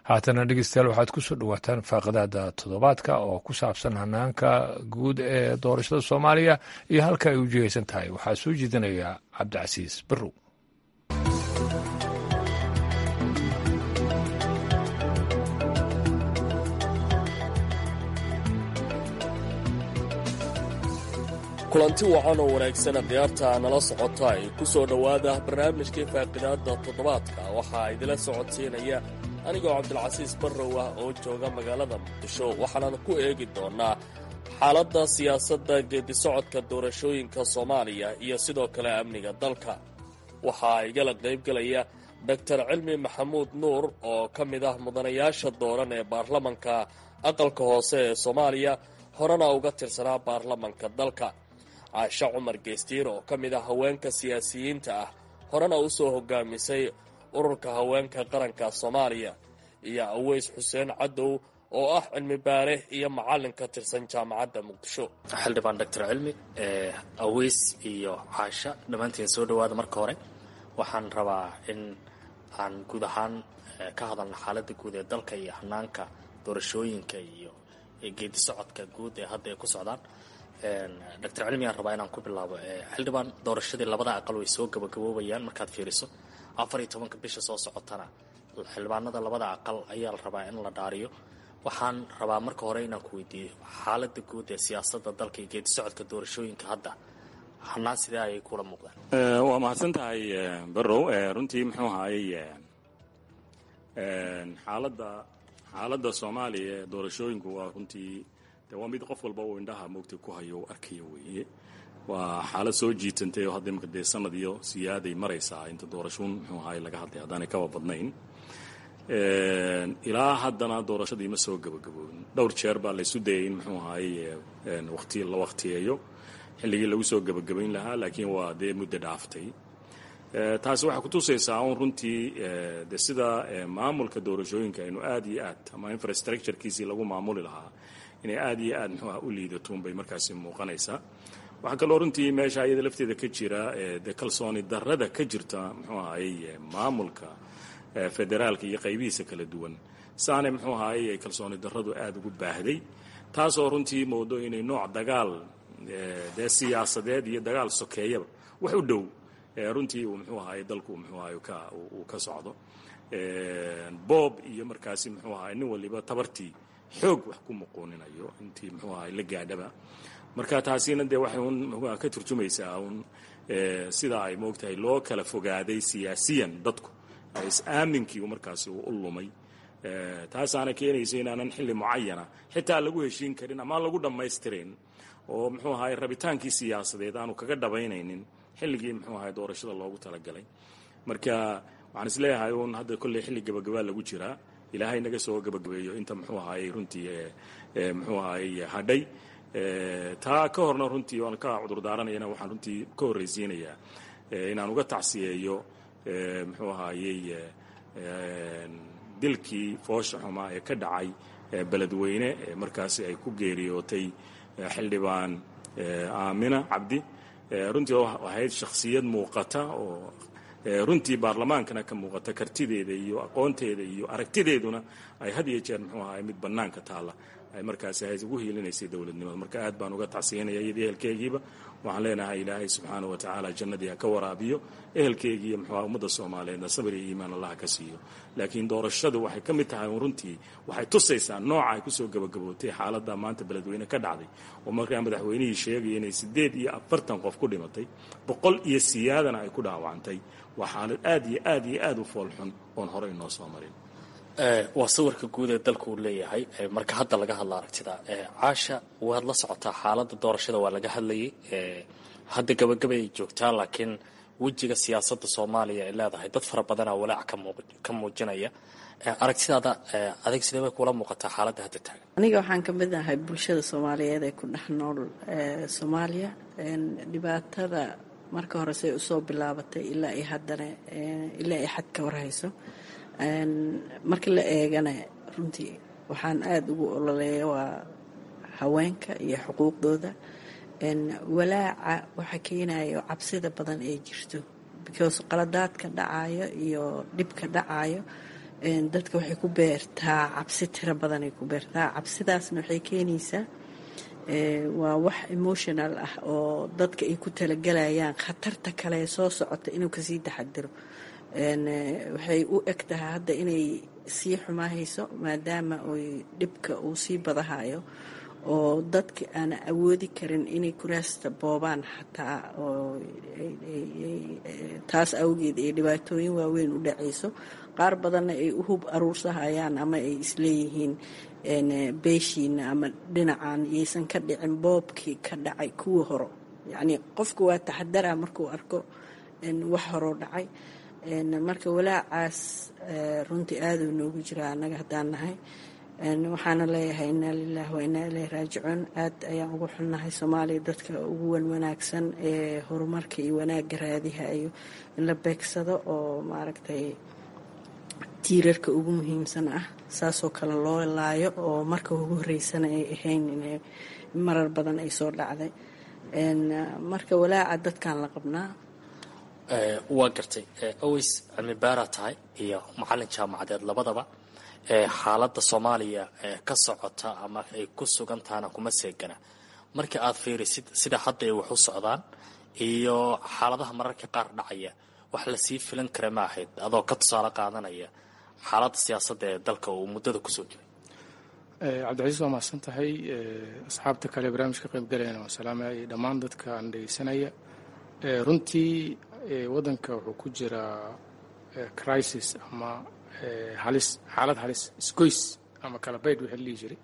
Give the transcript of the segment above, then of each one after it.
haatana dhegeystayaal waxaad ku soo dhowaataan faaqadaada toddobaadka oo ku saabsan hanaanka guud ee doorashada soomaaliya iyo halka ay u jihaysan tahay waxaa soo jeedinaya cabdicasiis barrow kulanti wacan oo wanaagsan khiyaarta nala socota ay ku soo dhowaada barnaamijkii faaqidaadda toddobaadka waxaa idila socodsiinaya anigoo cabdilcasiis barrow ah oo jooga magaalada muqdisho waxaanan ku eegi doonnaa xaaladda siyaasadda geedisocodka doorashooyinka soomaaliya iyo sidoo kale amniga dalka waxaa igala qaybgelaya doktor cilmi maxamuud nuur oo ka mid ah mudanayaasha dooran ee baarlamanka aqalka hoose ee soomaaliya horena uga tirsanaa baarlamanka dalka caashe cumar geestiir oo ka mid ah haweenka siyaasiyiinta ah horena u soo hogaamisay ururka haweenka qaranka soomaaliya iyo aweys xuseen cadow oo ah cilmi baare iyo macallin ka tirsan jaamacadda muqdisho xildhibaan doctor cilmi aweys iyo caasha dhammaantiin soo dhowaada marka hore waxaan rabaa in aan guud ahaan ka hadalno xaaladda guud ee dalka iyo hanaanka doorashooyinka iyo geedi socodka guud ee hadda ay ku socdaan doctor cilmi aan rabaa inaan ku bilaabo xildhibaan doorashadii labada aqal way soo gabagaboobayaan markaad fiiriso afar iyo tobanka bisha soo socotana xildhibaanada labada aqal ayaa la rabaa in la dhaariyo waxaan rabaa marka hore inaan ku weydiiyo xaalada guud ee siyaasadda dalka iyo geedi socodka doorashooyinka hadda hanaan sidee ayay kula muuqdaan waa mahadsan tahay barrow runtii muxuu ahaayey xaaladda xaaladda soomaaliya ee doorashooyinku waa runtii de waa mid qof walba uu indhaha moogtay ku hayo arkaya weeye waa xaalad soo jiitantay oo hadda imaka dee sanad iyo siyaaday maraysaa inta doorashuun muxuu ahaay laga hadlay haddaanay kaba badnayn ilaa haddana doorashadii ma soo gabagaboobin dhowr jeer baa laysu dayay in muxuu ahaay wati la waktiyeeyo xilligii lagu soo gabagabayn lahaa laakiin waa dee muddo dhaaftay taasi waxay kutusaysaa un runtii de sida maamulka doorashooyinka aynu aad iyo aad ama infrastructurekiisii lagu maamuli lahaa inay aad iyo aad muxuuah u liidatoun bay markaasi muuqanaysaa waxaa kaloo runtii meesha iyada lafteeda ka jira de kalsooni darrada ka jirta muxuu ahayey maamulka federaalka iyo qaybihiisa kala duwan saanay muxuu ahayey kalsooni darradu aada ugu baahday taasoo runtii moodo inay nooc dagaal dee siyaasadeed iyo dagaal sokeeyaba wax u dhow runtii uu muxuu ahaay dalku muxuu ahay uu ka socdo boob iyo markaasi muxuu ahay nin waliba tabartii xoog wax ku muquuninayo intii muxuu ahay la gaadhaba marka taasina dee waxay un muxuuah ka turjumaysaa un sida ay moogtahay loo kala fogaaday siyaasiyan dadku is-aaminkii markaasi uu u lumay taasaana keenaysa inaanan xilli mucayana xitaa lagu heshiin karin ama lagu dhammaystirin oo muxuu ahay rabitaankii siyaasadeed aanu kaga dhabaynaynin xilligii muxuu ahay doorashada loogu talagalay marka waxaan isleeyahay un hadda kolley xilli gabagabaa lagu jiraa ilaahay naga soo gabagabeeyo inta muxuu ahaayey runtii muxuu ahaayey hadhay taa ka horna runtii waan ka cudur daaranayana waxaan runtii ka horraysiinayaa inaan uga tacsiyeeyo muxuu ahaayey dilkii foosha xumaa ee ka dhacay beledweyne ee markaasi ay ku geeriyootay xildhibaan aamina cabdi runtii oo ahayd shakhsiyad muuqata oo runtii baarlamaankana ka muuqata kartideeda iyo aqoonteeda iyo aragtideeduna ay had iyo jeer muxuu ahay mid bannaanka taalla ay markaasi hay ugu hiilinaysay dowladnimada marka aad baan uga tacsiyanaya iyadii ehelkeygiiba waxaan leenahay ilaahay subxaana wa tacaala jannadii ha ka waraabiyo ehelkeygiiyo muxuuha ummadda soomaaliyeedna sabir iyo iimaan allah ka siiyo laakiin doorashadu waxay ka mid tahay runtii waxay tusaysaa nooca ay kusoo gabagabootay xaaladda maanta beledweyne ka dhacday oo markaa madaxweynihii sheegaya inay siddeed iyo afartan qof ku dhimatay boqol iyo siyaadana ay ku dhaawacantay waa xaalad aad iyo aad iyo aad u foolxun oon horey inoo soo marin waa sawirka guud ee dalka uu leeyahay marka hadda laga hadla aragtida caasha waad la socotaa xaaladda doorashada waa laga hadlayay hadda gabagabay joogtaa laakiin wejiga siyaasadda soomaaliya ay leedahay dad fara badanaa walaac ka muujinaya aragtidaada adig sidee bay kula muuqataa xaaladda hadda taagan aniga waxaan ka mid ahay bulshada soomaaliyeed ee ku dhex nool soomaaliya dhibaatada marka hore say usoo bilaabatay ilaa ay haddana ilaa ay xad ka warhayso markii la eegana runtii waxaan aada ugu ololeeya waa haweenka iyo xuquuqdooda walaaca waxa keenayo cabsida badan ee jirto because qaladaadka dhacayo iyo dhibka dhacayo dadka waxay ku beertaa cabsi tiro badanay ku beertaa cabsidaasna waxay keenaysaa waa wax emotional ah oo dadka ay ku talagalayaan khatarta kale ee soo socota inuu kasii taxadiro waxay u eg tahay hadda inay sii xumaahayso maadaama oy dhibka uu sii badahayo oo dadka aan awoodi karin inay kuraasta boobaan xataa oo taas awgeed ay dhibaatooyin waaweyn u dhacayso qaar badanna ay u hub aruursahayaan ama ay isleeyihiin beeshiina ama dhinacan yaysan ka dhicin boobkii ka dhacay kuwii horo yacnii qofku waa taxadara markuu arko wax horoo dhacay marka walaacaas runtii aaduu noogu jiraa annaga haddaan nahay waxaana leeyahay inaa lilaah wa inaa ileyh raajicuun aad ayaan ugu xunnahay soomaaliya dadka ugu wan wanaagsan ee horumarka iyo wanaagga raadihayo in la beegsado oo maaragtay tiirarka ugu muhiimsan ah saasoo kale loo laayo oo marka ugu horeysana ay ahayn in marar badan ay soo dhacday marka walaaca dadkan la qabnaa waa gartay aways cilmi baara tahay iyo macalin jaamacadeed labadaba xaaladda soomaaliya ka socota ama ay ku sugan tahana kuma seegana markii aad fiirisid sida hadda ay wax u socdaan iyo xaaladaha mararka qaar dhacaya wax lasii filan kara ma ahayd adoo ka tusaale qaadanaya xaaladda siyaasadda ee dalka uu muddada kusoo jiray cabdicasiis waa mahadsan tahay asxaabta kale barnaamij ka qaybgalayana waa salaamaya iyo dhammaan dadka aan dhegeysanaya runtii waddanka wuxuu ku jiraa crisis ama halis xaalad halis isgoys ama kala baydh wixii la dhihi jiray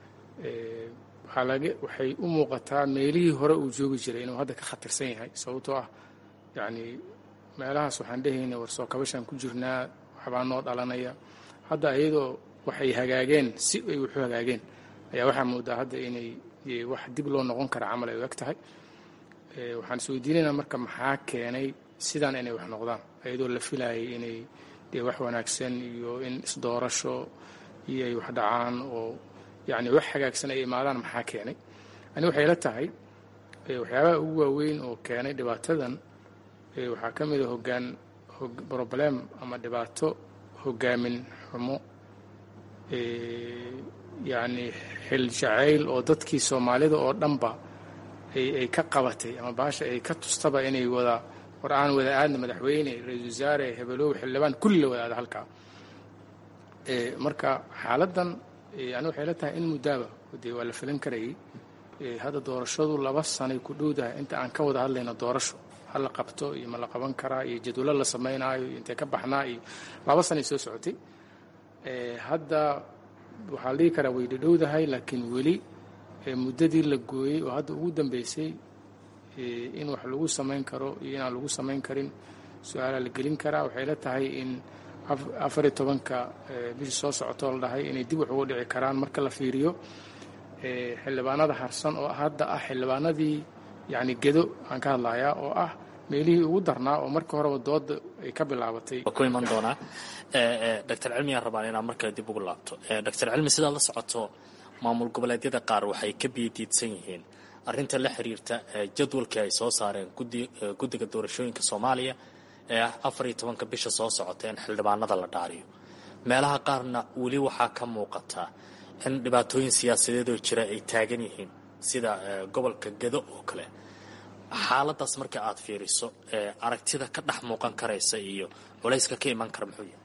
waxaa laga waxay u muuqataa meelihii hore uu joogi jiray inuu hadda ka khatarsan yahay sababtoo ah yacni meelahaas waxaan dhehayna war soo kabashaan ku jirnaa waxbaa noo dhalanaya hadda iyadoo waxay hagaageen si ay waxu hagaageen ayaa waxaa moodaa hadda inay wax dib loo noqon kara camal ay u eg tahay waxaan is weydiinaynaa marka maxaa keenay sidaan inay wax noqdaan iyadoo la filayay inay dee wax wanaagsan iyo in isdoorasho iyo ay wax dhacaan oo yacni wax hagaagsan ay imaadaan maxaa keenay ani waxay la tahay waxyaabaha ugu waaweyn oo keenay dhibaatadan waxaa ka mid a hoggaan broblem ama dhibaato hogaamin xumo yacni xil jacayl oo dadkii soomaalida oo dhanba ay ka qabatay ama baasha ay ka tustaba inay wada war aan wada aadna madaxweyne ra-isul wasaare hebelow xildhibaan kulli la wada aada halkaa marka xaaladdan ani waxay la tahay in muddaaba dee waa la filan karayay hadda doorashadu laba sanay ku dhowdahay inta aan ka wada hadlayno doorasho ha la qabto iyo ma la qaban karaa iyo jadwallo la samaynaayo iyo intee ka baxnaa iyo laba sanay soo socotay hadda waxaa la dhihi karaa way dhadhowdahay laakiin weli muddadii la gooyey oo hadda ugu dambeysay in wax lagu samayn karo iyo inaan lagu samayn karin su-aalaa la gelin karaa waxay la tahay in afar iyo tobanka bishii soo socotoo la dhahay inay dib wax ugu dhici karaan marka la fiiriyo xildhibaanada harsan oo hadda ah xildhibaanadii yacni gedo aan ka hadlayaa oo ah meelihii ugu darnaa oo marka horeba dooda ay ka bilaabatay waa ku iman doonaa doctor cilmi aan rabaan inaan markale dib ugu laabto doctor cilmi sidaad la socoto maamul goboleedyada qaar waxay ka biyadiidsan yihiin arrinta la xiriirta jadwalkii ay soo saareen guddiga doorashooyinka soomaaliya ee ah afar iyo tobanka bisha soo socota in xildhibaanada la dhaariyo meelaha qaarna weli waxaa ka muuqata in dhibaatooyin siyaasadeedoo jira ay taagan yihiin sida gobolka gedo oo kale xaaladaas marka aad fiiriso aragtida ka dhex muuqan karaysa iyo culayska ka iman kara muxuu yahay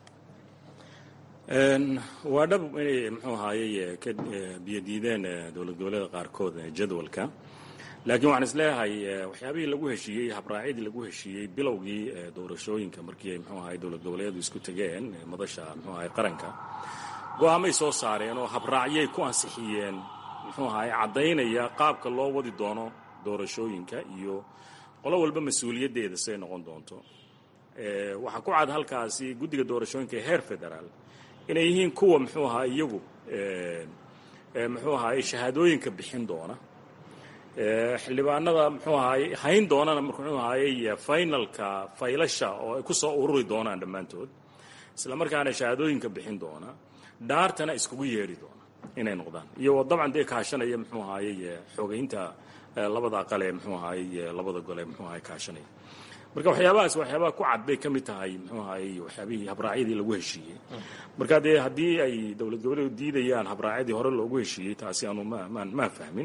waa dhab inay muxuu ahaayey ka biyadiideen dowlad goboleeda qaarkood jadwalka laakiin waxaan is leeyahay waxyaabihii lagu heshiiyey habraacyadii lagu heshiiyey bilowgii doorashooyinka markii ay muxuu ahay dowlad goboleedu isku tegeen madasha muxuu ahay qaranka go-aamay soo saareen oo habraacyay ku ansixiyeen muxuu ahay caddaynaya qaabka loo wadi doono doorashooyinka iyo qolo walba mas-uuliyaddeeda siday noqon doonto waxaa ku cad halkaasi guddiga doorashooyinka ee heer federaal inay yihiin kuwa muxuu ahaa iyagu muxuu ahaay shahaadooyinka bixin doona xildhibaanada muxuu ahaay hayn doonana muxuu ahaayey finalka faylasha oo ay ku soo ururi doonaan dhammaantood isla markaana shahaadooyinka bixin doona dhaartana iskugu yeedhi doona inay noqdaan iyagoo dabcan dee kaashanaya muxuu ahaayey xogeynta labada aqale muxuu ahaayey labada gole muxuu ahaay kaashanaya marka waxyaabahaas waxyaabaha ku cad bay ka mid tahay muxuu ahaye waxyaabihii habraacyadii lagu heshiiyey marka dee haddii ay dowlad goboleedu diidayaan habraacyadii hore loogu heshiiyey taasi aanu maan maa fahmin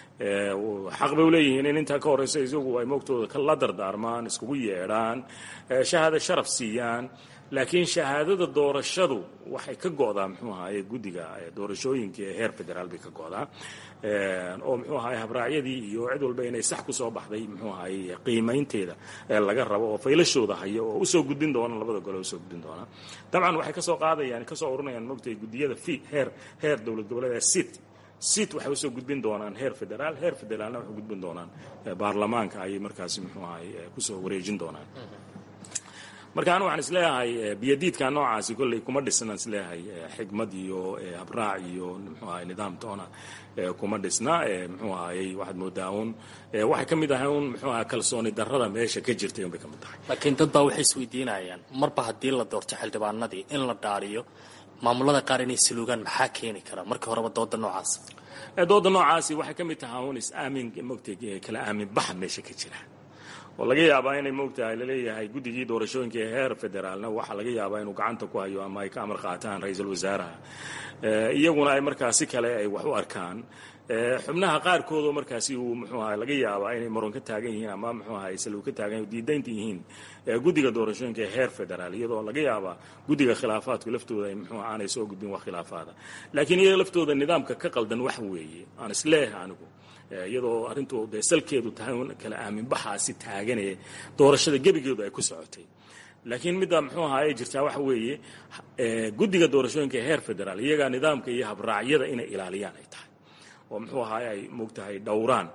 xaq bay uleeyihiin in intaa ka horeysa isagu ay moogtooda la dardaarmaan iskugu yeedhaan shahaado sharaf siiyaan laakiin shahaadada doorashadu waxay ka go'daa muxuu ahaye guddiga doorashooyinka ee heer federaal bay ka go'daa oo muxuu ahaye habraacyadii iyo cid walba inay sax ku soo baxday muxuu ahaye qiimaynteeda laga rabo oo faylashooda haya oo usoo gudbin doona labada gole usoo gudbin doona dabcan waxay kasoo qaadayaan kasoo ururinayaan moogtay guddiyada fi heer heer dowlad goboleed sit sit waxay usoo gudbin doonaan heer federaal heer federaalna waxay gudbin doonaan baarlamaanka ayay markaasi muxuu ahaye kusoo wareejin doonaan marka anu waxaan isleeyahay biyadiidka noocaasi kolley kuma dhisna isleeyahay xigmad iyo habraac iyo muxuu ahay nidaam toona kuma dhisna muxuu ahayey waxaad moodaa un waxay ka mid ahay un muxuu ahay kalsooni darrada meesha ka jirtay unbay ka mid tahay laakiin dad baa waxay isweydiinayaan marba haddii la doorto xildhibaanadii in la dhaariyo maamulada qaar inay saluugaan maxaa keeni kara markii horeba dooda noocaas dooda noocaasi waxay ka mid tahay un is-aamin mogtay kala aamin baxa meesha ka jira oo laga yaabaa inay moogtahay laleeyahay guddigii doorashooyinka ee heer federaalna waxaa laga yaabaa inuu gacanta ku hayo ama ay ka amar qaataan ra-iisul wasaaraha iyaguna ay markaa si kale ay wax u arkaan xubnaha qaarkoodoo markaasi uu muxuu ahay laga yaabaa inay maron ka taagan yihiin ama muxuu ahay saluu ka taagan diidaynta yihiin guddiga doorashooyinka ee heer federaal iyadoo laga yaabaa guddiga khilaafaadku laftooda ay muxuu aanay soo gudbin wax khilaafaada laakiin iyaga laftooda nidaamka ka qaldan wax weeye aan isleeyahay anigu iyadoo arrintu dee salkeedu tahay un kala aaminbaxaasi taaganee doorashada gebigeedu ay ku socotay laakiin midda muxuu ahaye jirtaa waxa weeye guddiga doorashooyinka ee heer federaal iyagaa nidaamka iyo habraacyada inay ilaaliyaan ay tahay oo muxuu ahaye ay moogtahay dhowraan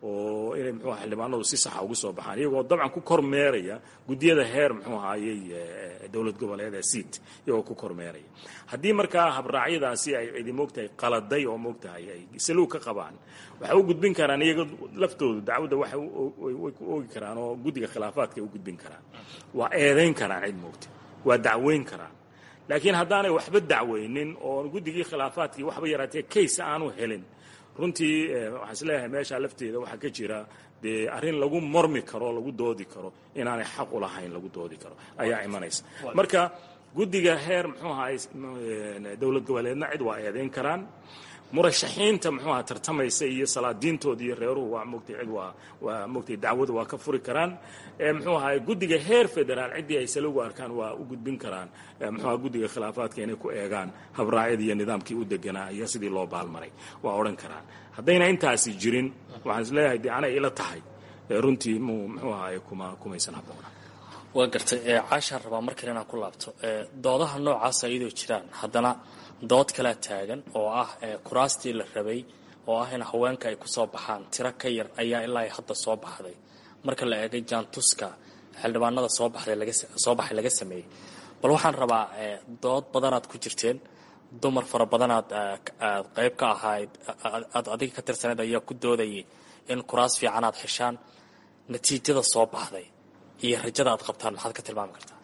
oo inay muxuu aha xildhibaanadu si saxa ugu soo baxaan iyagoo dabcan ku kormeeraya guddiyada heer muxuu ahaayey dowlad goboleeda siit iyagoo ku kormeeraya haddii markaa habraacyadaasi ay cidi moogtahay qaladay oo moogtahay ay saluug ka qabaan waxay u gudbin karaan iyaga laftoodu dacwadda waxay way ku oogi karaan oo guddiga khilaafaadka ay u gudbin karaan waa eedayn karaan cid moogta waa dacweyn karaan laakiin haddaanay waxba dacweynin oo guddigii khilaafaadkii waxba yaraatee case aanu helin runtii waxaan isleeyahay meeshaa lafteeda waxaa ka jira dee arrin lagu mormi karo lagu doodi karo inaanay xaq u lahayn lagu doodi karo ayaa imanaysa marka guddiga heer muxuu ahay dowlad goboleedna cid waa eedayn karaan murashaxiinta muxuu aha tartamaysa iyo salaadiintooda iyo reeruhu waa mogtay cid waa waa mogtay dacwada waa ka furi karaan muxuu ahay guddiga heer federaal ciddii ay salagu arkaan waa u gudbin karaan muxuu aha guddiga khilaafaadka inay ku eegaan habraacyadii iyo nidaamkii u deganaa iyo sidii loo baalmaray waa odhan karaan haddayna intaasi jirin waxaan isleeyahay dee anay ila tahay runtii mu muxuu ahaye kuma kumaysan habboona waa gartay caashaan rabaa markale inaan ku laabto doodaha noocaasa iyadoo jiraan haddana dood kalea taagan oo ah kuraastii la rabay oo ah in haweenka ay kusoo baxaan tiro ka yar ayaa ilaa hadda soo baxday marka la eegay jaantuska xildhibaanada soo baxday soo baxay laga sameeyey bal waxaan rabaa dood badanaad ku jirteen dumar fara badanaad aad qayb ka ahayd aad adiga ka tirsaneed ayaa ku doodayay in kuraas fiican aad heshaan natiijada soo baxday iyo rajada aad qabtaan maxaad ka tilmaami kartaa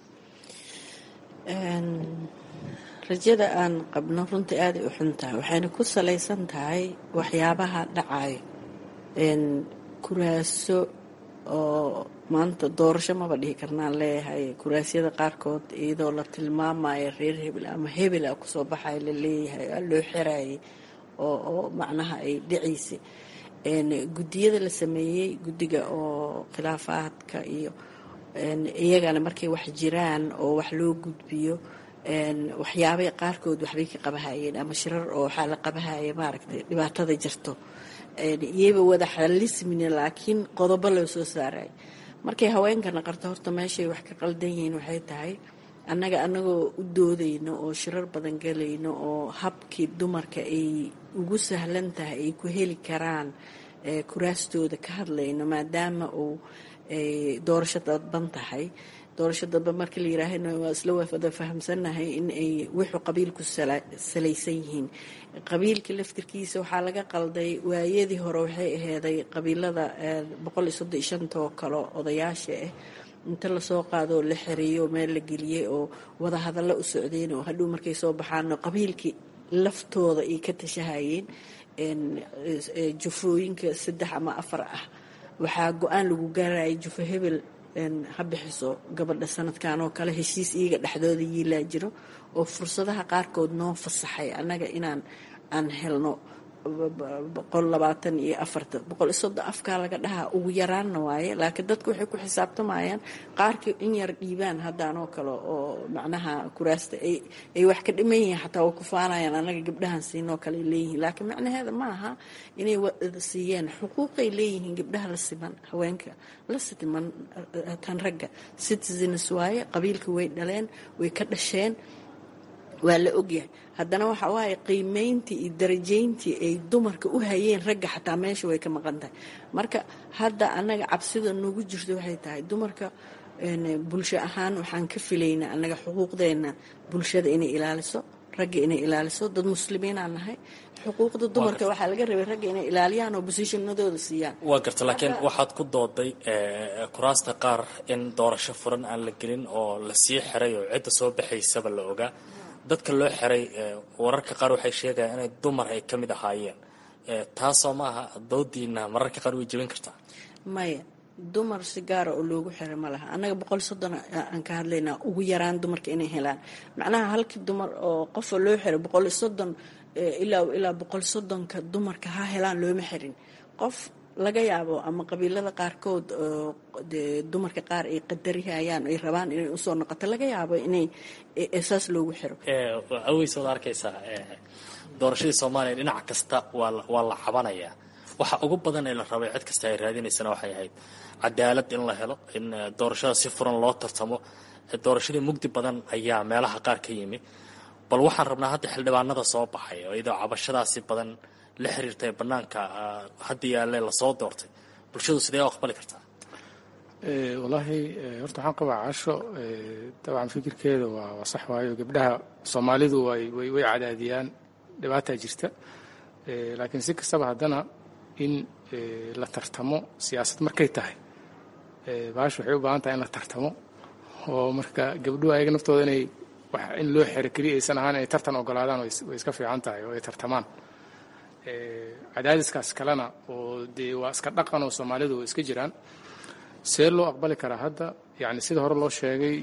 rajada aan qabno runtii aaday u xun tahay waxayna ku salaysan tahay waxyaabaha dhacayo kuraaso oo maanta doorasho maba dhihi karnaan leeyahay kuraasyada qaarkood iyadoo la tilmaamayo reer hebel ama hebel a kusoo baxaya la leeyahay aa loo xirayay oo oo macnaha ay dhacaysay guddiyada la sameeyey guddiga oo khilaafaadka iyo iyagana markay wax jiraan oo wax loo gudbiyo waxyaabay qaarkood waxbay ka qabahayeen ama shirar oo waxaa la qabahaya maaragtay dhibaatada jirto iyaba wada xalismina laakiin qodobo loo soo saaray markay haweenkana qarto horta meeshay wax ka qaldan yihiin waxay tahay annaga annagoo u doodayno oo shirar badan galayno oo habkii dumarka ay ugu sahlan tahay ay ku heli karaan kuraastooda ka hadlayno maadaama uu doorasho dadban tahay doorasho dadban marka la yiraahayna waa isla wada fahamsannahay in ay wuxuu qabiilku salaysan yihiin qabiilka laftirkiisa waxaa laga qalday waayadii hore waxay aheeday qabiilada boqol iyo soddon iyo shantoo kale odayaasha ah inta lasoo qaado oo la xereeyo oo meel la geliyey oo wada hadallo u socdeen oo hadhow markay soo baxaano qabiilkii laftooda ay ka tashahayeen jufooyinka saddex ama afar ah waxaa go-aan lagu gaarayay jufo hebel ha bixiso gabadha sanadkan oo kale heshiis iyaga dhexdooda yiilaa jiro oo fursadaha qaarkood noo fasaxay annaga inaan aan helno boqol labaatan iyo afarta boqol iyo soddon afkaa laga dhahaa ugu yaraanna waaye laakiin dadku waxay ku xisaabtamayaan qaarkii in yar dhiibaan haddaanoo kale oo macnaha kuraasta ay wax ka dhiman yihiin xataa way ku faanayaan annaga gabdhahan siinoo kale ay leeyihiin laakiin macnaheeda ma aha inay siiyeen xuquuqay leeyihiin gabdhaha la siman haweenka la siman tan ragga citizens waaye qabiilka way dhaleen way ka dhasheen waa la ogyahay haddana waxa waaye qiimeyntii iyo darajayntii ay dumarka u hayeen ragga xataa meesha way ka maqan tahay marka hadda annaga cabsida nagu jirto waxay tahay dumarka bulsho ahaan waxaan ka filaynaa annaga xuquuqdeena bulshada inay ilaaliso ragga inay ilaaliso dad muslimiinaan nahay xuquuqda dumarka waxaa laga rabay ragga inay ilaaliyaan oo bosishinadooda siiyaan waa garta laakiin waxaad ku dooday kuraasta qaar in doorasho furan aan la gelin oo la sii xiray oo cidda soo baxaysaba la ogaa dadka loo xiray wararka qaar waxay sheegayaan inay dumar ay ka mid ahaayeen taasoo maaha doodiina mararka qaar way jebin kartaa maya dumar si gaara oo loogu xiray ma laha annaga boqol soddon aan ka hadlaynaa ugu yaraan dumarka inay helaan macnaha halkii dumar oo qofa loo xiray boqol iyo soddon ilaa ilaa boqol soddonka dumarka ha helaan looma xirin qof laga yaabo ama qabiilada qaarkood de dumarka qaar ay qadarihayaan ay rabaan inay usoo noqoto laga yaabo inay saas loogu xiro aweys waad arkaysaa doorashadii soomaaliya dhinac kasta waa la cabanayaa waxa ugu badan ee la rabay cid kasta ay raadinaysana waxay ahayd cadaalad in la helo in doorashada si furan loo tartamo doorashadii mugdi badan ayaa meelaha qaar ka yimi bal waxaan rabnaa hadda xildhibaanada soo baxay oo iyadoo cabashadaasi badan la xiriirta ee banaanka hadda yaalle lasoo doortay bulshadu sidee u aqbali kartaa wallaahi horta waxaan qabaa casho dabcan fikirkeeda waa waa sax waayo gabdhaha soomaalidu way way way cadaadiyaan dhibaataa jirta laakiin si kastaba haddana in la tartamo siyaasad markay tahay baash waxay u baahan tahay in la tartamo oo marka gabdhuhu ayaga naftooda inay wax in loo xero keliya aysan ahaan inay tartan ogolaadaan way iska fiican tahay oo ay tartamaan cadaadiskaas kalena oo dee waa iska dhaqan oo soomaalidu way iska jiraan see loo aqbali karaa hadda yani sida hore loo sheegay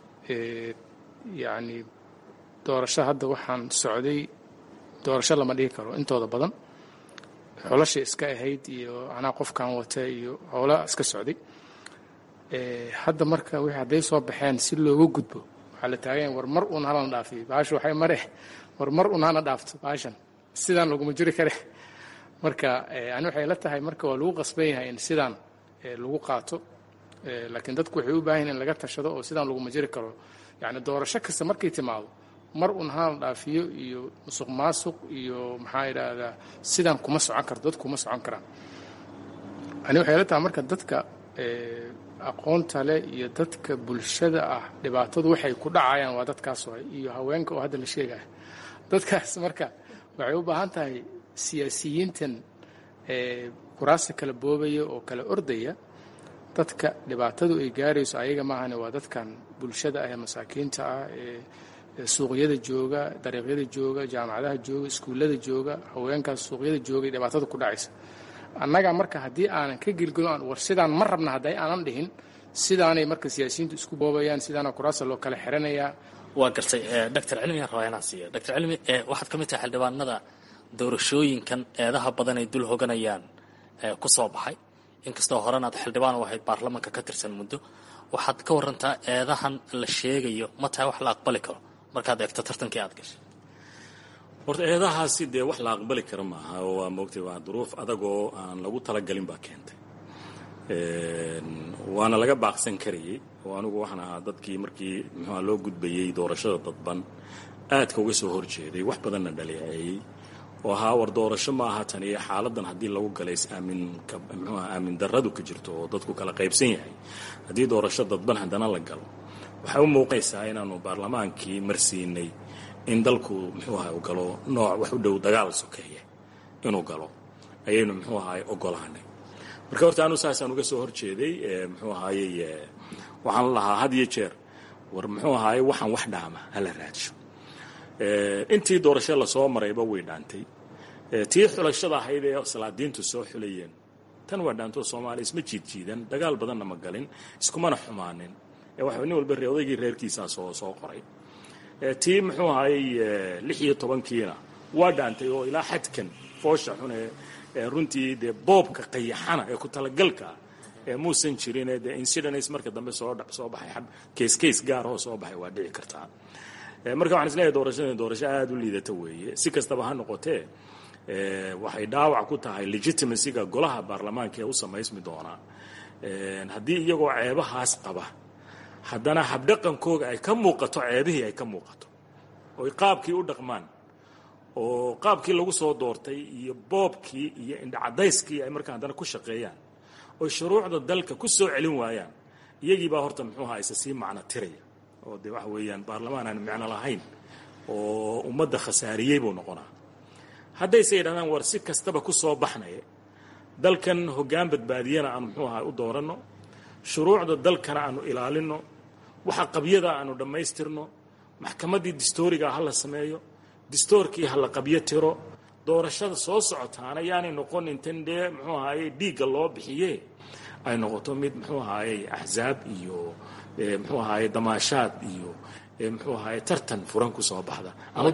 yani doorasho hadda waxaan socday doorasho lama dhihi karo intooda badan xolasha iska ahayd iyo anaa qofkan wata iyo howla iska socday hadda marka wixii hadday soo baxeen si looga gudbo waxaa la taaganya war mar uun halana dhaafiyo baasha waxay mare war mar uun hana dhaafto baashan sidaan laguma jiri kare marka ani waxay la tahay marka waa lagu qasban yahay in sidaan lagu qaato laakiin dadku waxay u baahan yahin in laga tashado oo sidaan laguma jiri karo yani doorasho kasta markay timaado mar uun hana dhaafiyo iyo musuq maasuq iyo maxaa idhaahdaa sidaan kuma socon karto dadku kuma socon karaan ani waxay la tahay marka dadka aqoonta leh iyo dadka bulshada ah dhibaatadu waxay ku dhacayaan waa dadkaas waay iyo haweenka oo hadda la sheegaya dadkaas marka waxay u baahan tahay siyaasiyiintan kuraasta kala boobaya oo kala ordaya dadka dhibaatadu ay gaarayso ayaga maahane waa dadkan bulshada ah ee masaakiinta ah ee suuqyada jooga dariiqyada jooga jaamacadaha jooga iskuullada jooga haweenkaas suuqyada joogay dhibaatada ku dhacaysa annaga marka haddii aanan ka gelgelo war sidaan ma rabna hadday aanan dhihin sidaanay marka siyaasiyiintu isku boobayaan sidaana kuraasta loo kala xiranayaa waa gartay doctor cilmi aan rabaa inaan siiya doctor cilmi waxaad ka mid tahay xildhibaanada doorashooyinkan eedaha badan ay dul hoganayaan ku soo baxay inkastoo horena aad xildhibaan u ahayd baarlamanka ka tirsan muddo waxaad ka warantaa eedahan la sheegayo ma tahay wax la aqbali karo markaad eegto tartankii aad gashay horta eedahaasi dee wax la aqbali kara maaha oo waa moogtay waa duruuf adagoo aan lagu talagalin baa keentay waana laga baaqsan karayay oo anigu waxaan ahaa dadkii markii muxuuha loo gudbayey doorashada dadban aadka uga soo horjeeday wax badanna dhaleeceeyey oo ahaa war doorasho ma aha tan iyo xaaladan haddii lagu galay is-aamin muxuuha aamin darradu ka jirto oo dadku kala qaybsan yahay haddii doorasho dadban haddana la galo waxay u muuqaysaa inaanu baarlamaankii marsiinay in dalku muxuu ahay u galo nooc wax u dhow dagaal sokeeya inuu galo ayaynu muxuu ahay ogolaanay marka horta anu saasaan uga soo horjeeday muxuu ahaayey waxaan lahaa had iyo jeer war muxuu ahaayey waxaan wax dhaama hala raadsho intii doorasho lasoo marayba way dhaantay tii xulashada ahayd ee salaadiintu soo xulayeen tan waa dhaantoo soomaaliya isma jiidjiidan dagaal badanna ma galin iskumana xumaanin ee waxa nin walba odaygii reerkiisaa soo soo qoray tii muxuu ahaayey lix iyo tobankiina waa dhaantay oo ilaa xadkan foosha xun ee runtii dee boobka qayaxana ee ku talagalka ee muusan jirin dee incidents marka dambe soo soo baxay case case gaarahoo soo baxay waa dhici kartaa marka waxaan isleeyahay doorashadani doorasho aada u liidata weeye si kastaba ha noqotee waxay dhaawac ku tahay legitimacyga golaha baarlamaanka ee u samaysmi doonaa haddii iyagoo ceebahaas qaba haddana habdhaqankooga ay ka muuqato ceebihii ay ka muuqato oy qaabkii u dhaqmaan oo qaabkii lagu soo doortay iyo boobkii iyo indhacadayskii ay markaa haddana ku shaqeeyaan oy shuruucda dalka ku soo celin waayaan iyagiibaa horta muxuu ahaa isa sii macno tiraya oo dee waxa weeyaan baarlamaan aan micno lahayn oo ummadda khasaariyey buu noqonaa haddayse yidhahdaan war si kastaba ku soo baxnaya dalkan hoggaan badbaadiyana aan muxuu ahaa u dooranno shuruucda dalkana aanu ilaalinno waxa qabyada aanu dhammaystirno maxkamaddii distooriga ha la sameeyo distoorkii ha la qabyo tiro doorashada soo socotaana yaanay noqon intan dee muxuu ahaaye dhiigga loo bixiye ay noqoto mid muxuu ahaaye axzaab iyo muxuu ahaaye damaashaad iyo muxuu ahaaye tartan furan ku soo baxda ama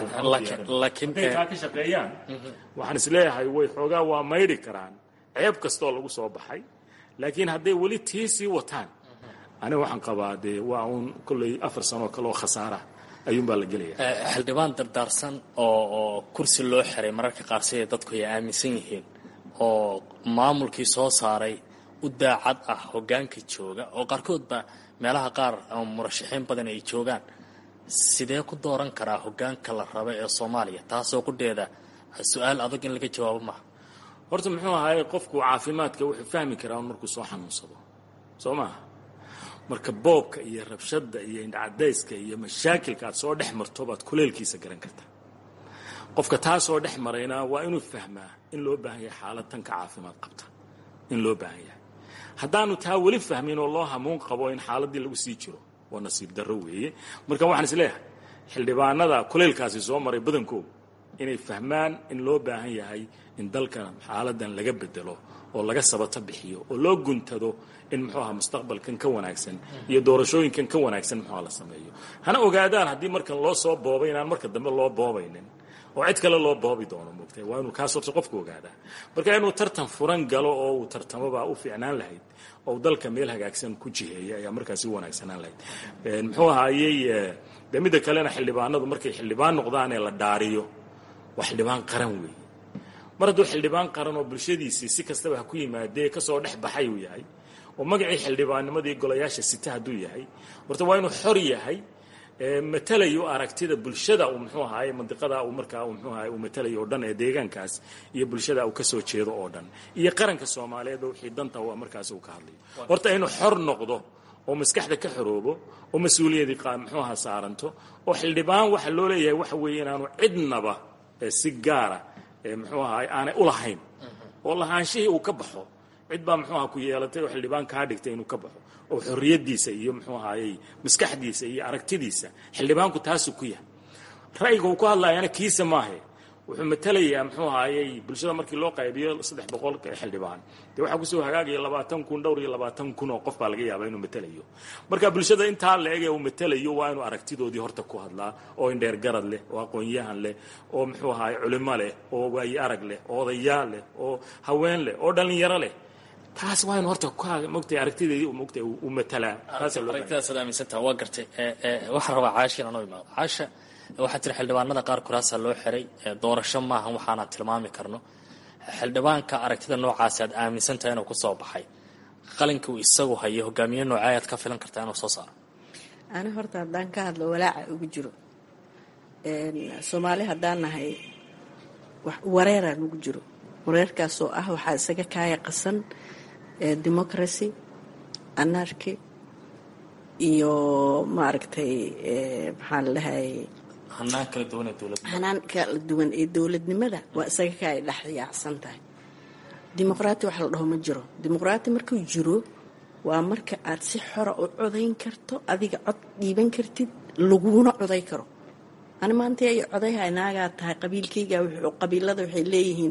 diyaarinay kaa ka shaqeeyaan waxaan isleeyahay way xoogaa waa maydhi karaan ceeb kastoo lagu soo baxay laakiin hadday weli tii sii wataan aniga waxaan qabaa dee waa uun kolley afar sanoo kale oo khasaara ayuunbaa la gelaya xildhibaan dardaarsan oo oo kursi loo xiray mararka qaar siday dadku ay aaminsan yihiin oo maamulkii soo saaray u daacad ah hoggaanka jooga oo qaarkoodba meelaha qaar ama murashaxiin badan ay joogaan sidee ku dooran karaa hoggaanka la raba ee soomaaliya taasoo qudheeda su-aal adag in laga jawaabo maaha horta muxuu ahaayey qofku caafimaadka wuxuu fahmi karaa markuu soo xanuunsado soo maaha marka boobka iyo rabshadda iyo indhacadayska iyo mashaakilka aad soo dhex marto baad kuleelkiisa garan kartaa qofka taasoo dhex marayna waa inuu fahmaa in loo baahan yahay xaalad tanka caafimaad qabta in loo baahan yahay haddaanu taa weli fahmin oo loo hamuun qabo in xaaladdii lagu sii jiro waa nasiib darro weeye marka waxaan isleeyahay xildhibaanada kuleylkaasi soo maray badankoodu inay fahmaan in loo baahan yahay in dalkan xaaladan laga bedelo oo laga sabato bixiyo oo loo guntado in muxuu aha mustaqbalkan ka wanaagsan iyo doorashooyinkan ka wanaagsan muxuuha la sameeyo hana ogaadaan haddii markan loo soo boobay inaan marka dambe loo boobaynin oo cid kale loo boobi doono moogtay waa inuu kaas horta qofku ogaadaa marka inuu tartan furan galo oo uu tartamobaa u fiicnaan lahayd oo dalka meel hagaagsan ku jiheeya ayaa markaas u wanaagsanaan lahayd muxuu ahaayey de midda kalena xildhibaanadu markay xildhibaan noqdaan ee la dhaariyo waa xildhibaan qaran weeye mar hadduu xildhibaan qaran oo bulshadiisii si kastaba ha ku yimaadee kasoo dhex baxay uu yahay oo magacii xildhibaannimadii golayaasha sita hadduu yahay horta waa inuu xor yahay matalayo aragtida bulshada uu muxuu ahaay mandiqada uu markaa muxuu ahaay uu matalayo oo dhan ee deegaankaas iyo bulshada uu kasoo jeedo oo dhan iyo qaranka soomaaliyeed oo wixii danta waa markaas uu ka hadlayo horta inuu xor noqdo oo maskaxda ka xoroobo oo mas-uuliyadii muxuu ahaa saaranto oo xildhibaan waxa loo leeyahay waxa weeye inaanu cidnaba si gaara muxuu ahaay aanay ulahayn oo lahaanshihii uu ka baxo cid baa muxuu aha ku yeelatay oo xildhibaan kaa dhigtay inuu ka baxo oo xorriyaddiisa iyo muxuu ahaayey maskaxdiisa iyo aragtidiisa xildhibaanku taasuu ku yahay ra'yiga uu ku hadlayana kiisa maahe wuxuu matalayaa muxuu ahaayey bulshada markii loo qaybiyo saddex boqol xildhibaan dee waxaa kusoo hagaagaya labaatan kun dhowr iyo labaatan kun oo qof baa laga yaabaa inuu matalayo marka bulshada intaa la ege uu matalayo waa inuu aragtidoodii horta ku hadlaa oo indheer garad leh oo aqoon-yahan leh oo muxuu ahaay culimo leh oo waayi arag leh oo odayaal leh oo haween leh oo dhallinyaro leh taas waa inu horta mogtay aragtideedii mogtay uu matalaa aragtidaasad aaminsantaha waa gartay waxaan rabaa caasha inaan u imaado caasha waxaa jira xildhibaanada qaar kuraasaa loo xiray doorasho maahan waxaanaan tilmaami karno xildhibaanka aragtida noocaasi aad aaminsantahay inuu kusoo baxay qalinka uu isagu hayo hogaamiye noocee ayaad ka filan kartaa inuu soo saaro ani horta haddaan ka hadlo walaaca ugu jiro soomaali haddaan nahay wareeraan ugu jiro wareerkaasoo ah waxaa isaga kaaya qasan democracy anarki iyo maaragtay maxaa la dhahay hanaan kala duwan ee dowladda hanaan kala duwan ee dowladnimada waa isaga kaaya dhex yaacsan tahay dimuqraati wax la dhaho ma jiro dimuqraati markuu jiro waa marka aad si xora u codayn karto adiga cod dhiiban kartid laguna coday karo ani maanta ay codayhay naagaa tahay qabiilkayga qabiilada waxay leeyihiin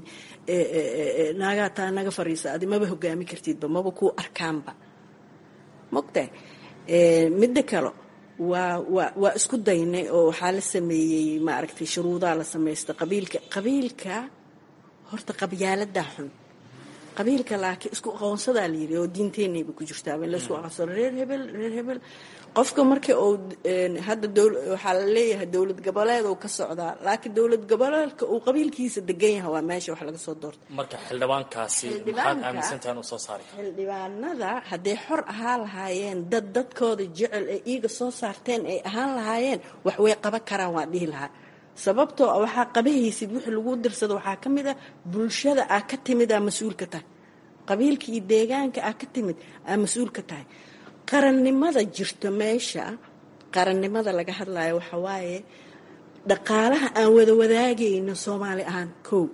naagaa tahay naga fariisa adi maba hogaami kartidba maba kuu arkaanba mogtahay midda kale waa waa waa isku daynay oo waxaa la sameeyey maaragtay shuruudaa la samaystay qabiilka qabiilka horta qabyaaladaa xun qabiilka laakiin isku aqoonsadaa la yidhi oo diinteenayba ku jirtaaba in la isku aqoonsado reer hebel reer hebel qofka marka uu hadda waxaa la leeyahay dowlad goboleed uu ka socdaa laakiin dowlad goboleedka uu qabiilkiisa degan yahay waa meesha wax laga soo doorta marka xildhibaankaasi maxaad aaminsantahay inuu soo saari karo xildhibaanada hadday xor ahaan lahaayeen dad dadkooda jecel ee iiga soo saarteen ay ahaan lahaayeen wax way qaban karaan waa dhihi lahaa sababtoo a waxaa qabahaysid wixii lagu dirsado waxaa ka mid ah bulshada aa ka timid aa mas-uulka tahay qabiilka iyo deegaanka aa ka timid aa mas-uulka tahay qarannimada jirto meesha qarannimada laga hadlayo waxaa waaye dhaqaalaha aan wada wadaagayno soomaali ahaan kow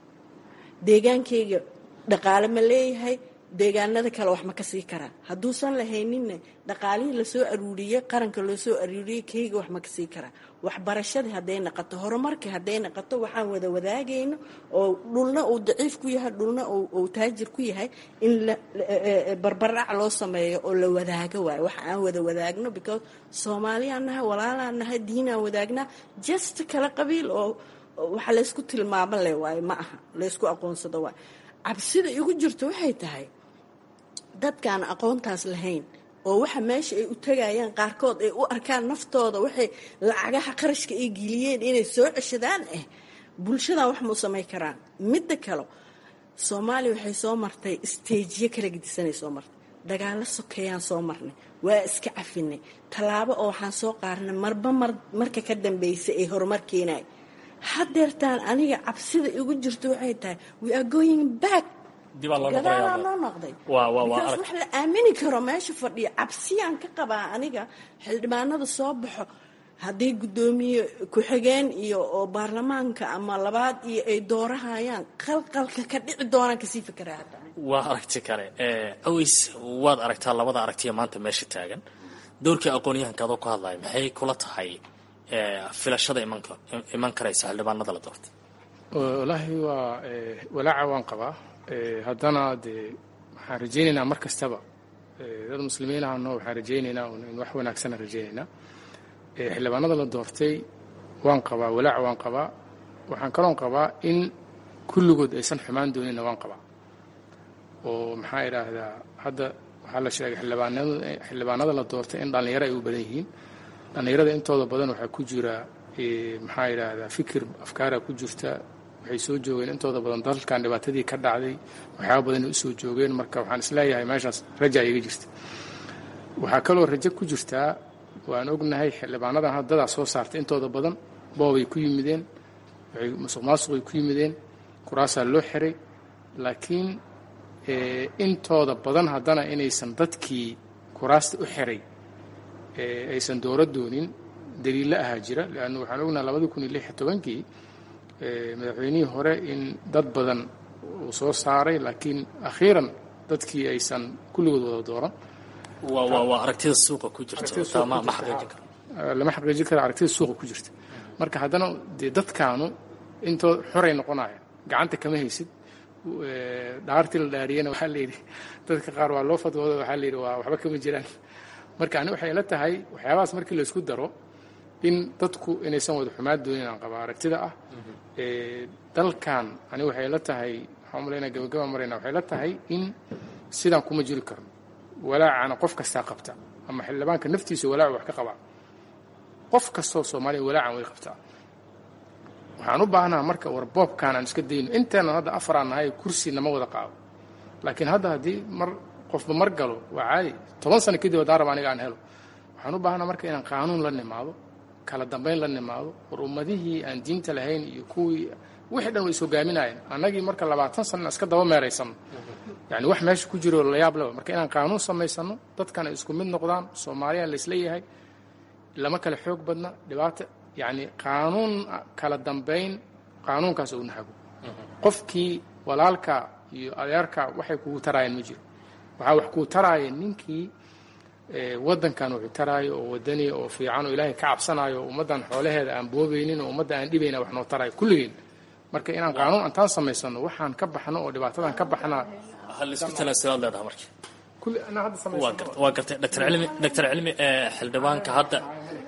deegaankayga dhaqaale ma leeyahay deegaanada kale wax ma ka sii karaa hadduusan lahayninna dhaqaalihii lasoo aruuriyey qaranka loo soo aruuriyey kayga wax ma ka sii karaa waxbarashadii hadday naqato horumarkii hadday naqato waxaan wada wadaagayno oo dhulna uu daciif ku yahay dhulna uu taajir ku yahay in barbarac loo sameeyo oo la wadaago waayo wax aan wada wadaagno because soomaaliyaan nahay walaalaan nahay diinaan wadaagnaa just kala qabiil oo waxa laysku tilmaamo le waayo ma aha laysku aqoonsado waayo cabsida igu jirto waxay tahay dadkaan aqoontaas lahayn oo waxa meesha ay u tagayaan qaarkood ay u arkaan naftooda waxay lacagaha qarashka ay geliyeen inay soo ceshadaan ah bulshadan wax mau samay karaan midda kale soomaaliya waxay soo martay isteejiyo kala gedisanay soo martay dagaalo sokeeyaan soo marnay waa iska cafinay tallaabo oo waxaan soo qaarnay marba mar marka ka dambaysa ay horumar keenay hadeertaan aniga cabsida igu jirto waxay tahay we are going back gadaalaa noo noqday because wax la aamini karo meesha fadhiya cabsiyaan ka qabaa aniga xildhibaanada soo baxo hadday guddoomiye ku-xigeen iyo oo baarlamaanka ama labaad iyo ay doorahayaan qalqalka ka dhici doonaan kasii fikraa waa aragti kale aweys waad aragtaa labada aragtiya maanta meesha taagan dowrkii aqoonyahanka adoo ku hadlaya maxay kula tahay filashada iman karaysa xildhibaanada la doortay wallaahi waa walaaca waan qabaa haddana dee waxaan rajaynaynaa mar kastaba dad muslimiin ahano waxaan rajaynaynaa in wax wanaagsana rajaynaynaa xildhibaanada la doortay waan qabaa walaaca waan qabaa waxaan kaloon qabaa in kulligood aysan xumaan doonina waan qabaa oo maxaa idhaahdaa hadda waxaa la sheegay xildhibaanada la doortay in dhallinyaro ay u badan yihiin dhallinyarada intooda badan waxaa ku jira maxaa idhaahdaa fikir afkaara ku jirta waxay soo joogeen intooda badan dalkan dhibaatadii ka dhacday waxyaaba badanay usoo joogeen marka waxaan isleeyahay meeshaas raja iga jirta waxaa kaloo rajo ku jirtaa waan ognahay xildhibaanadan haddadaa soo saartay intooda badan boobay ku yimideen waxay musuq maasuqay ku yimideen kuraasaa loo xiray laakiin intooda badan haddana inaysan dadkii kuraasta u xiray aysan dooro doonin daliilla ahaa jira leanna waxaan ognahay labadii kun iyo lix iyo tobankii madaxweynihii hore in dad badan uu soo saaray laakiin akhiiran dadkii aysan kulligood wada dooran waa aragtida suuqa ku jirta ma xaqiijin karo lama xaqiijin kara aragtida suuqa ku jirta marka haddana dee dadkaanu intoo xoray noqonaya gacanta kama haysid dhaartii la dhaariyana waxaa layidhi dadka qaar waa loo fadwooda waxaa layidhi waa waxba kama jiraan marka ani waxay la tahay waxyaabahaas markii laysku daro in dadku inaysan wada xumaad doonin aan qaba aragtida ah dalkan ani waxay la tahay waxaan umalaynaa gabagaba marayna waxay la tahay in sidaan kuma jiri karno walaacana qof kastaa qabta ama xildhibaanka naftiisa walaacu wax ka qabaa qof kastoo soomaaliya walaacan way qabtaa waxaan u baahnaha marka warboobkaan aan iska dayno intaanan hadda afaraan nahay kursi nama wada qaado laakiin hadda haddii mar qofba mar galo waa caadi toban sano kadib haddaan raba aniga aan helo waxaan u baahnaa marka inaan qaanuun la nimaado kala dambayn la nimaado war ummadihii aan diinta lahayn iyo kuwii wixii dhan way is hogaaminayeen annagii marka labaatan sanna iska daba meeraysano yani wax meesha ku jiro layaab leba marka inaan qaanuun samaysano dadkan ay isku mid noqdaan soomaaliyan laysla yahay lama kala xoog badna dhibaata yacni qaanuun kala dambayn qaanuunkaas uu nahago qofkii walaalka iyo adeerka waxay kugu taraayeen ma jiro waxaa wax kuu taraaya ninkii wadankan wuxuu taraayo oo wadani oo fiican oo ilaahay ka cabsanayo ummaddan xoolaheeda aan boobeynin oo ummadda aan dhibayna wax noo taraayo kulligeen marka inaan qaanuun antaan samaysano waxaan ka baxno oo dhibaatadan ka baxnaa halaisku tanaasulaad leedaha marka kulli anaa hadda waa samaysano gartay waa gartay doctor cilmi doctor cilmi ee xildhibaanka hadda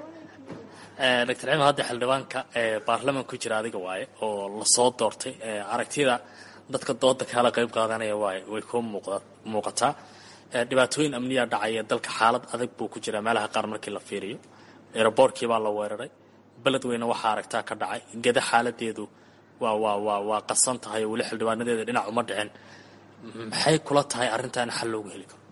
ee doctor cilmi hadda xildhibaanka ee baarlaman ku jira adiga waaye oo lasoo doortay ee aragtida dadka dooda kala qayb qaadanaya waaye way ku muuqda muuqataa ee dhibaatooyin amniya dhacaya dalka xaalad adag buu ku jiraa meelaha qaar markii la fiiriyo aeroboortkii baa la weeraray beledweyne waxaa aragtaa ka dhacay geda xaaladeedu waa waa waa waa qasan tahay oo weli xildhibaanadeeda dhinac uma dhicin maxay kula tahay arrintan in xal loogu heli karo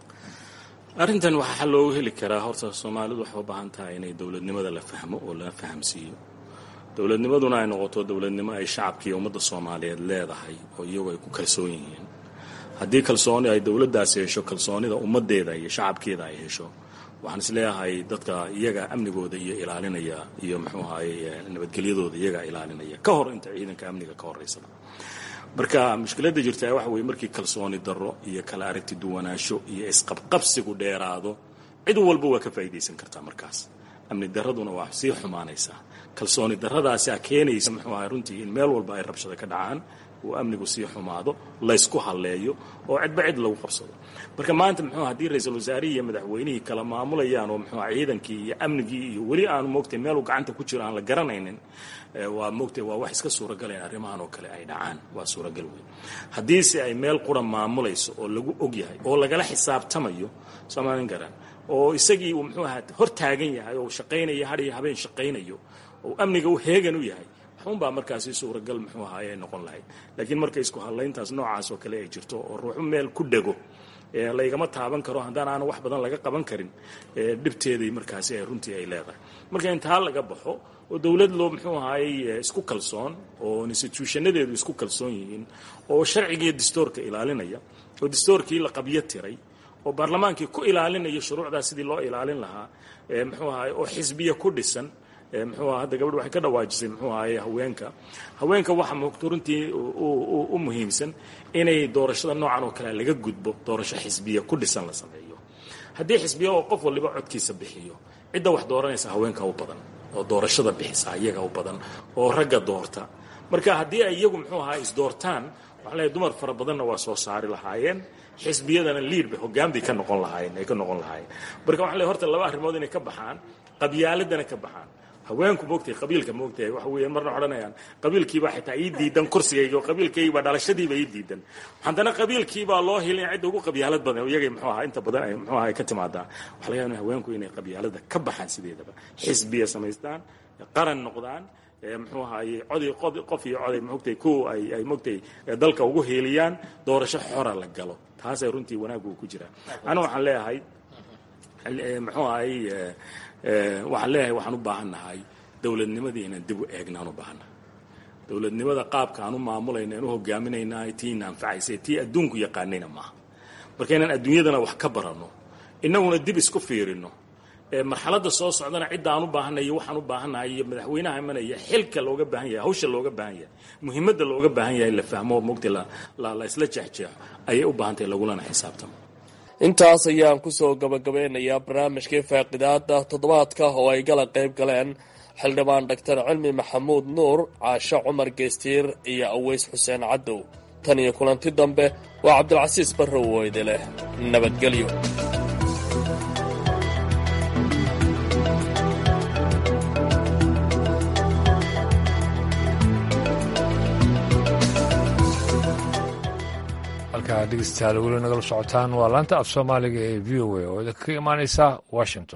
arrintan waxaa xal loogu heli karaa horta soomaalidu waxay u baahan tahay inay dowladnimada la fahmo oo la fahamsiiyo dowladnimaduna ay noqoto dowladnimo ay shacabka iyo ummadda soomaaliyeed leedahay oo iyagu ay ku kalsoon yihiin haddii kalsooni ay dowladdaasi hesho kalsoonida ummaddeeda iyo shacabkeeda ay hesho waxaan is leeyahay dadka iyaga amnigooda iyo ilaalinaya iyo muxuu ahaye nabadgelyadooda iyaga ilaalinaya ka hor inta ciidanka amniga ka horeysaba marka mushkiladda jirtaa waxa weeye markii kalsooni darro iyo kala aragti duwanaansho iyo isqabqabsigu dheeraado cid walba waa ka faa'iidaysan kartaa markaas amni darraduna waa sii xumaanaysaa kalsooni darradaasaa keenaysa muxuu ahay runtii in meel walba ay rabshado ka dhacaan uu amnigu sii xumaado laysku halleeyo oo cidba cid lagu qabsado marka maanta muxuu haddii ra-iisul wasaarihii iyo madaxweynihii kala maamulayaan oo muxuu ciidankii iyo amnigii iyo weli aanu moogtay meeluu gacanta ku jiro aan la garanaynin waa moogtay waa wax iska suuragalayn arrimahan oo kale ay dhacaan waa suuragal weyn haddiise ay meel qura maamulayso oo lagu og yahay oo lagala xisaabtamayo soomaalin garan oo isagii uu muxuu ahaa hor taagan yahay oo shaqaynaya har iyo habeen shaqaynayo oo amniga u heegan u yahay waxunbaa markaasi suuragal muxuu ahaay ay noqon lahayd laakiin marka isku hadlayntaas noocaas oo kale ay jirto oo ruuxu meel ku dhego laygama taaban karo haddaan aana wax badan laga qaban karin dhibteedii markaasi ay runtii ay leedahay marka intaa laga baxo oo dowlad loo muxuu ahaayey isku kalsoon oo instituushanadeedu isku kalsoon yihiin oo sharcigiiyo dastoorka ilaalinaya oo dastoorkii la qabyo tiray oo baarlamaankii ku ilaalinaya shuruucdaas sidii loo ilaalin lahaa muxuu ahaay oo xisbiya ku dhisan muxuu aha hadda gabadh waxay ka dhawaajisay muxuu ahaye haweenka haweenka waxa moogto runtii u muhiimsan inay doorashada noocan oo kale laga gudbo doorasho xisbiya ku dhisan la sameeyo haddii xisbiya oo qof waliba codkiisa bixiyo cidda wax dooranaysa haweenka u badan oo doorashada bixisa iyaga u badan oo ragga doorta marka haddii ay iyagu muxuu ahaa isdoortaan waxaa leeyahay dumar fara badanna waa soo saari lahaayeen xisbiyadana liid bay hoggaan bay ka noqon lahaayeen ay ka noqon lahaayeen marka waxaa leeyahay horta laba arrimood inay ka baxaan qabyaaladana ka baxaan haweenku moogtahay qabiilka moogtahay waxa weeye marna odhanayaan qabiilkiibaa xitaa ii diidan kursigayga oo qabiilkaygiibaa dhalashadiiba ii diidan haddana qabiilkiibaa loo helin cidda ugu qabyaalad badan iyagay muxuu ahaa inta badan ay muxuu ahaa ka timaadaa waxa laga yaaba haweenku inay qabyaalada ka baxaan sideedaba xisbiya samaystaan qaran noqdaan muxuu ahaaye codi qof iyo coday moogtay ku ay ay moogtay dalka ugu heeliyaan doorasho xora la galo taasay runtii wanaaggu ku jiraa anigu waxaan leeyahay muxuu ahay waxaan leeyahay waxaan u baahan nahay dowladnimadii inaan dib u eegna aan u baahannahay dowladnimada qaabka aan u maamulayna aan u hogaaminaynahay tii ina anfacaysa tii adduunku yaqaanayna maaha marka inaan adduunyadana wax ka baranno innaguna dib isku fiirino marxaladda soo socdana cidda aan u baahanay iyo waxaan u baahannahay iyo madaxweynaha imanaya xilka looga baahan yahay hawsha looga baahan yahay muhiimadda looga baahan yahay la fahmo mogta la isla jeexjeexo ayay u baahan tahay lagulana xisaabtamo intaas ayaan kusoo gabagabeynayaa barnaamijkii faaqidaada toddobaadka oo ay gala qayb galeen xildhibaan dhaktar cilmi maxamuud nuur caasho cumar geestiir iyo aweys xuseen cadow tan iyo kulanti dambe waa cabdilcasiis barrow weyde leh nabadgelyo halkaa dhegeystayaal weli nagala socotaan waa laanta af soomaaliga ee v o a oo idinka imaaneysa washington